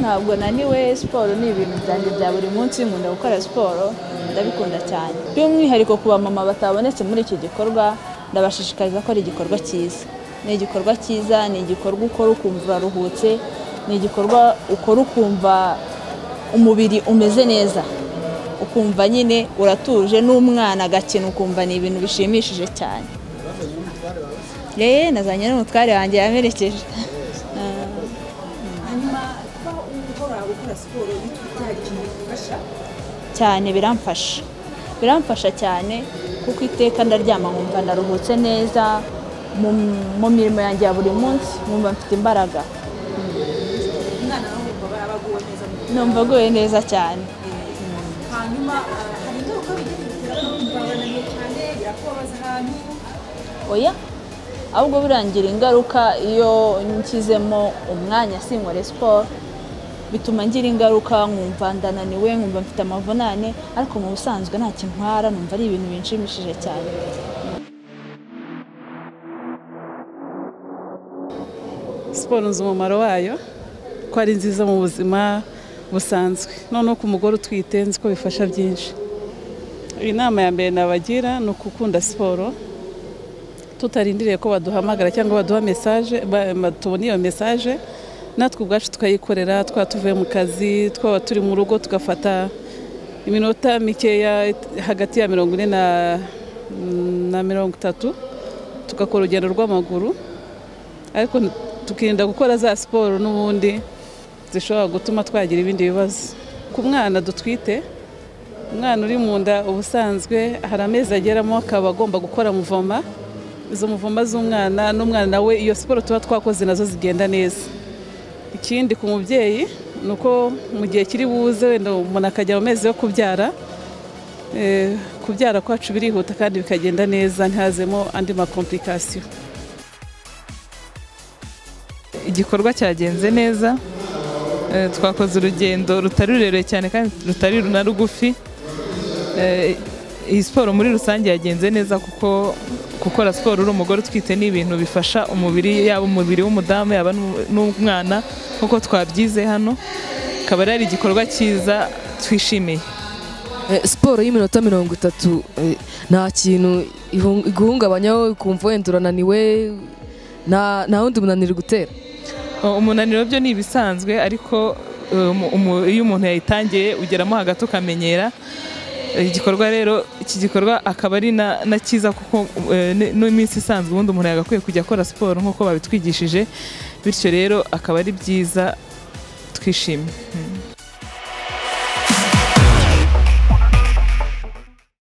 ntabwo naniwe siporo ni ibintu byanjye bya buri munsi nkunda gukora siporo ndabikunda cyane by'umwihariko ku bamama batabonetse muri iki gikorwa ndabashishikariza ko ari igikorwa cyiza ni igikorwa cyiza ni igikorwa ukora ukumva uraruhutse ni igikorwa ukora ukumva umubiri umeze neza ukumva nyine uratuje n'umwana agakina ukumva ni ibintu bishimishije cyane yeee nazanye n'umutware wanjye yamerekeje hanyuma kuba uhora ukora siporo bitwa ikintu bigufasha cyane biramfasha biramfasha cyane kuko iteka ndaryama nkumva ndaruhutse neza mu mu mirimo yanjye ya buri munsi nkumva mfite imbaraga umwana nawe wumva aba aguwe neza mu mutwe numva aguwe neza cyane hanyuma ah, hari ingaruka bigira bitera kumva bananiwe cyane birakubabaza ahantu oya ahubwo birangira ingaruka iyo nshyizemo umwanya sinkore siporo bituma ngira ingaruka nkumva ndananiwe nkumva mfite amavunane ariko mu busanzwe nta kintu ntwara numva ari ibintu binshimishije cyane siporo nzi umumaro wayo ko ari nziza mu buzima busanzwe noneho ku mugore utwite nzi ko bifasha byinshi inama ya mbere nabagira ni ukukunda siporo tutarindiriye ko baduhamagara cyangwa baduha mesaje ba- ba- tubona iyo mesaje natwe ubwacu tukayikorera twaba tuvuye mu kazi twaba turi mu rugo tugafata iminota mikeya hagati ya mirongo ine na- na mirongo itatu tugakora urugendo rw'amaguru ariko tukirinda gukora za siporo n'ubundi zishobora gutuma twagira ibindi bibazo ku mwana dutwite umwana uri mu nda ubusanzwe hari amezi ageramo akaba agomba gukora muvoma izo muvoma z'umwana n'umwana nawe iyo siporo tuba twakoze nazo zigenda neza ikindi ku mubyeyi ni uko mu gihe kiri buze wenda umuntu akajya mu mezi yo kubyara eh, kubyara kwacu birihuta kandi bikagenda neza ntihazemo andi makomplikasiyo igikorwa cyagenze neza Eh, twakoze urugendo rutari rurerure cyane kandi rutari na rugufi Eh, iyi siporo muri rusange yagenze neza kuko gukora siporo uri umugore utwite ni ibintu bifasha umubiri yaba umubiri w'umudamu yaba n'u- n'umwana nk'uko twabyize hano akaba ari igikorwa cyiza twishimiye Eh, siporo y'iminota mirongo itatu eh, nta kintu ihung- iguhungabanyaho ukumva wenda urananiwe nta nta wundi munaniro gutera Uh, umunaniro byo ni ibisanzwe ariko um, umu- iyo umuntu yayitangiye ugeramo hagati ukamenyera Uh, igikorwa rero iki gikorwa akaba ari na na cyiza kuko uh, ni- n'iminsi isanzwe ubundi umuntu yagakwiye kujya akora siporo nk'uko babitwigishije bityo rero akaba ari byiza twishimye